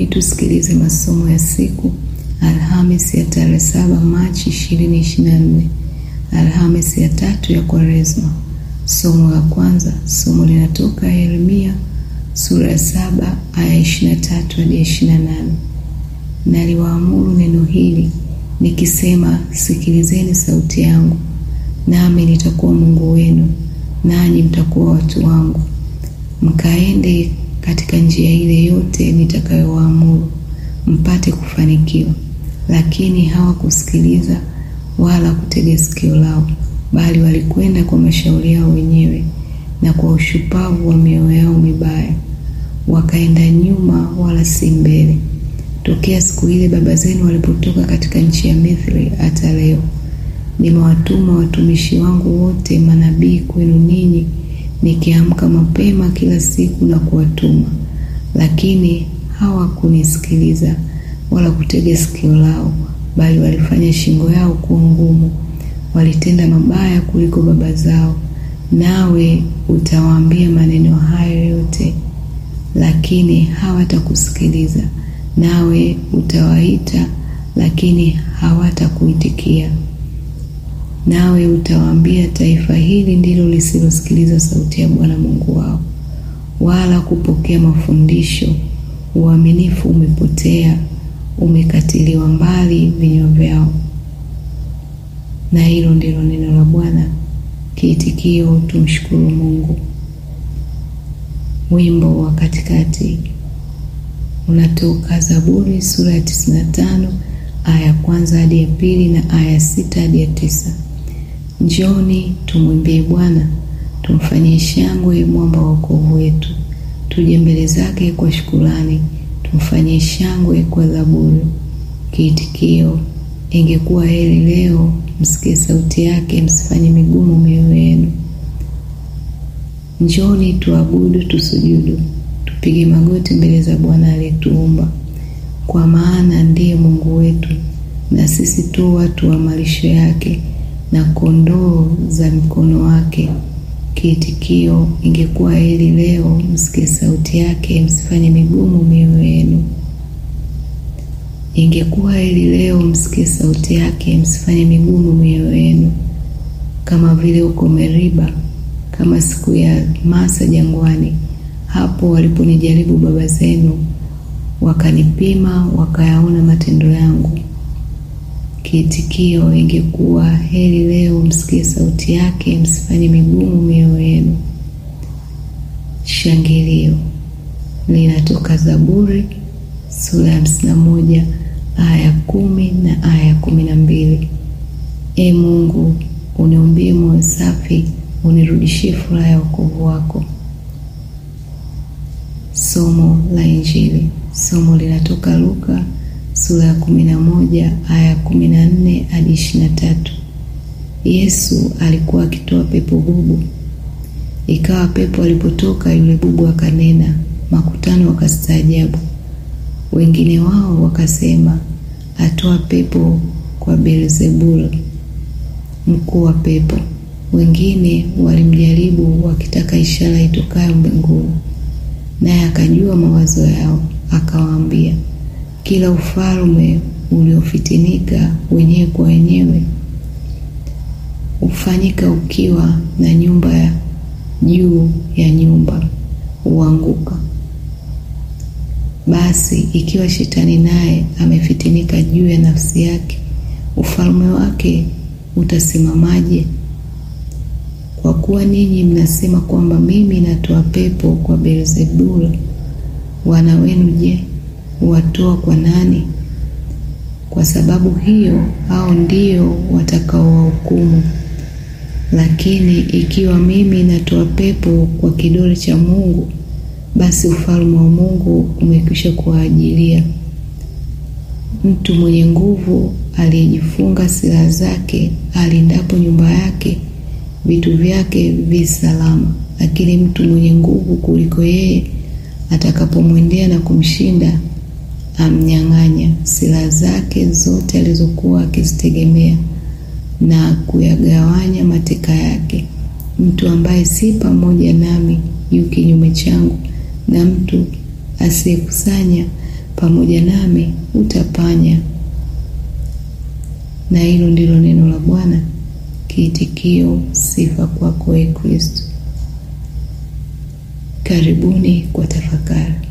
Karibuni tusikilize masomo ya siku Alhamis ya tarehe saba Machi 2024, Alhamis ya tatu ya Kwaresma. Somo la kwanza, somo linatoka Yeremia sura ya saba aya 23 hadi 28. Naliwaamuru neno hili nikisema, sikilizeni sauti yangu, nami nitakuwa Mungu wenu, nanyi mtakuwa watu wangu. Mkaende katika njia ile yote nitakayowaamuru, mpate kufanikiwa. Lakini hawakusikiliza wala kutega sikio lao, bali walikwenda kwa mashauri yao wenyewe na kwa ushupavu wa mioyo yao mibaya, wakaenda nyuma wala si mbele. Tokea siku ile baba zenu walipotoka katika nchi ya Misri hata leo, nimewatuma watumishi wangu wote manabii kwenu ninyi, nikiamka mapema kila siku na kuwatuma, lakini hawakunisikiliza wala kutega sikio lao, bali walifanya shingo yao kuwa ngumu, walitenda mabaya kuliko baba zao. Nawe utawaambia maneno hayo yote, lakini hawatakusikiliza. Nawe utawaita, lakini hawatakuitikia. Nawe utawaambia, taifa hili ndilo lisilosikiliza sauti ya Bwana Mungu wao, wala kupokea mafundisho. Uaminifu umepotea, umekatiliwa mbali vinywa vyao. Na hilo ndilo neno la Bwana. Kiitikio, tumshukuru Mungu. Wimbo wa katikati unatoka Zaburi sura ya 95 aya ya kwanza hadi ya pili na aya ya sita hadi ya tisa. Njoni tumwimbie Bwana, tumfanyie shangwe mwamba wa wokovu wetu. Tuje mbele zake kwa shukurani, tumfanyie shangwe kwa zaburi. Kiitikio, ingekuwa heri leo msikie sauti yake, msifanye migumu mioyo yenu. Njoni tuabudu, tusujudu, tupige magoti mbele za Bwana aliyetuumba, kwa maana ndiye Mungu wetu, na sisi tu watu wa malisho yake na kondoo za mkono wake. Kiitikio, ingekuwa heri leo msikie sauti yake, msifanye migumu mioyo yenu. Ingekuwa heri leo msikie sauti yake, msifanye migumu mioyo yenu, kama vile huko Meriba, kama siku ya Masa jangwani, hapo waliponijaribu baba zenu, wakanipima, wakayaona matendo yangu. Kiitikio, ingekuwa heri leo msikie sauti yake, msifanye migumu mioyo yenu. Shangilio linatoka Zaburi sura ya hamsini na moja aya ya kumi na aya ya kumi na mbili. E Mungu, uniumbie moyo safi, unirudishie furaha ya wokovu wako. Somo la Injili. Somo linatoka Luka sura ya kumi na moja aya ya kumi na nne hadi ishirini na tatu. Yesu alikuwa akitoa pepo bubu. Ikawa pepo alipotoka yule bubu akanena, makutano wakastaajabu. Wengine wao wakasema, atoa pepo kwa Beelzebuli, mkuu wa pepo. Wengine walimjaribu wakitaka ishara itokayo mbinguni, naye akajua mawazo yao, akawaambia, kila ufalme uliofitinika wenyewe kwa wenyewe hufanyika ukiwa, na nyumba ya juu ya nyumba huanguka. Basi ikiwa shetani naye amefitinika juu ya nafsi yake, ufalme wake utasimamaje? Kwa kuwa ninyi mnasema kwamba mimi natoa pepo kwa Beelzebuli, wana wenu je, huwatoa kwa nani? Kwa sababu hiyo hao ndio watakaowahukumu. Lakini ikiwa mimi natoa pepo kwa kidole cha Mungu, basi ufalme wa Mungu umekwisha kuwaajilia. Mtu mwenye nguvu aliyejifunga silaha zake alindapo nyumba yake, vitu vyake vi salama. Lakini mtu mwenye nguvu kuliko yeye atakapomwendea na kumshinda, amnyang'anya silaha zake zote alizokuwa akizitegemea na kuyagawanya mateka yake. Mtu ambaye si pamoja nami yu kinyume changu, na mtu asiyekusanya pamoja nami utapanya. Na hilo ndilo neno la Bwana. Kiitikio: sifa kwako, e Kristo. Karibuni kwa tafakari.